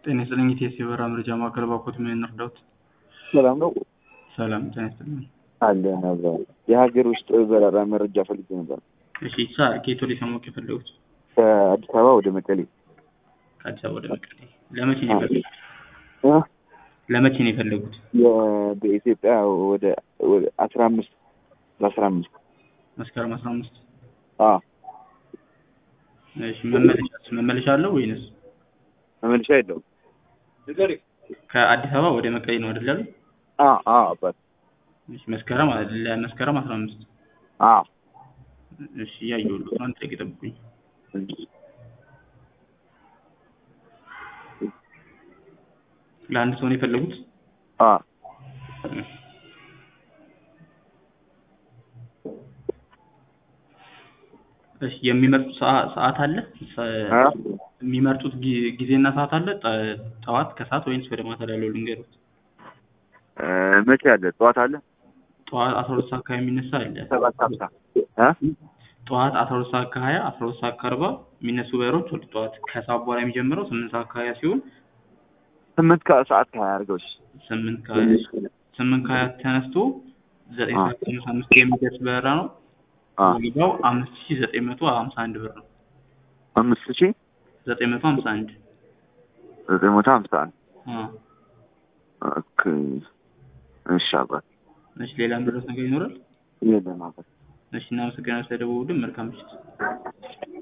ጤና ይስጥልኝ የኢቲኤስ የበረራ መረጃ ማዕከል ባኮት ምን እንርዳዎት? ሰላም ነው ሰላም ጤና ይስጥልኝ። አለ ነበር የሀገር ውስጥ በረራ መረጃ ፈልጌ ነበር። እሺ ሳ ከየት ወደ ሰሞኑን የፈለጉት? ከአዲስ አበባ ወደ መቀሌ ከአዲስ አበባ ወደ መቀሌ ለመቼ ነው የፈለጉት? እ? ለመቼ ነው የፈለጉት? የ- በኢትዮጵያ ወደ ወደ አስራ አምስት በአስራ አምስት መስከረም አስራ አምስት አዎ እሺ መመለሻ መመለሻ አለው ወይንስ መመልሻ የለውም። ከአዲስ አበባ ወደ መቀሌ ነው አይደል ያሉት? አዎ አዎ አባት እሺ መስከረም ለመስከረም አስራ አምስት አዎ እሺ እያየሁልዎት ነው። አንድ ደቂቃ ይጠብቁኝ። ለአንድ ሰው ነው የፈለጉት? አዎ እሺ የሚመርጡት ሰዓ- ሰዓት አለ? ሰ- አ? የሚመርጡት ጊ- ጊዜና ሰዓት አለ? ጠ- ጠዋት ከሰዓት ወይንስ ወደ ማታ ላይ ያለው ልንገሩት? እ፣ መቼ አለ? ጠዋት አለ? ጠዋት አስራ ሁለት ሰዓት አካባቢ የሚነሳ አለ። ሰባት ሀምሳ እ? ጠዋት አስራ ሁለት ሰዓት ከሀያ አስራ ሁለት ሰዓት ከአርባ የሚነሱ በሮች ወደ ጠዋት ከሰዓት በኋላ የሚጀምረው ስምንት ሰዓት ከሀያ ሲሆን ስምንት ከሰዓት ከሀያ አድርገው እሺ። ስምንት ከሀያ ስምንት ከሀያ ተነስቶ ዘጠኝ አ። ሰዓት ከሃምሳ አምስት የሚደርስ በረራ ነው። አ ዋጋው አምስት ሺ ዘጠኝ መቶ ሀምሳ አንድ ብር ነው። አምስት ሺህ ዘጠኝ መቶ ሀምሳ አንድ ዘጠኝ መቶ ሀምሳ አንድ አ። ኦኬ እሺ አባት እሺ ሌላ ምድረስ ነገር ይኖራል? የለም አባት እሺ እናመሰግናለን ስለደወሉልን። መልካም ምሽት።